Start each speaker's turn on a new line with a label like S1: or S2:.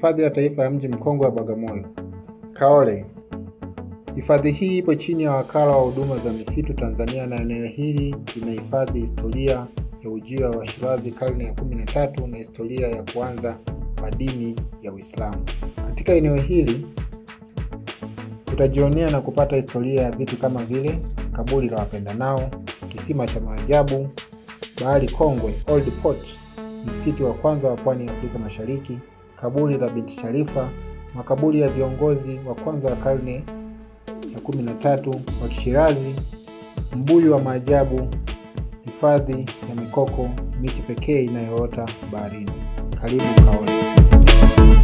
S1: Hifadhi ya Taifa ya Mji Mkongwe wa Bagamoyo. Kaole. Hifadhi hii ipo chini ya Wakala wa Huduma za Misitu Tanzania na eneo hili linahifadhi historia ya ujio wa Washirazi karne ya kumi na tatu na historia ya kuanza kwa dini ya Uislamu. Katika eneo hili utajionea na kupata historia ya vitu kama vile kaburi la wapendanao, kisima cha maajabu, bahari kongwe Old Port, msikiti wa kwanza wa pwani ya Afrika Mashariki, kaburi la binti Sharifa, makaburi ya viongozi wa kwanza wa karne ya kumi na tatu wa Kishirazi, mbuyu wa maajabu, hifadhi ya mikoko, miti pekee inayoota baharini. Karibu Kaole.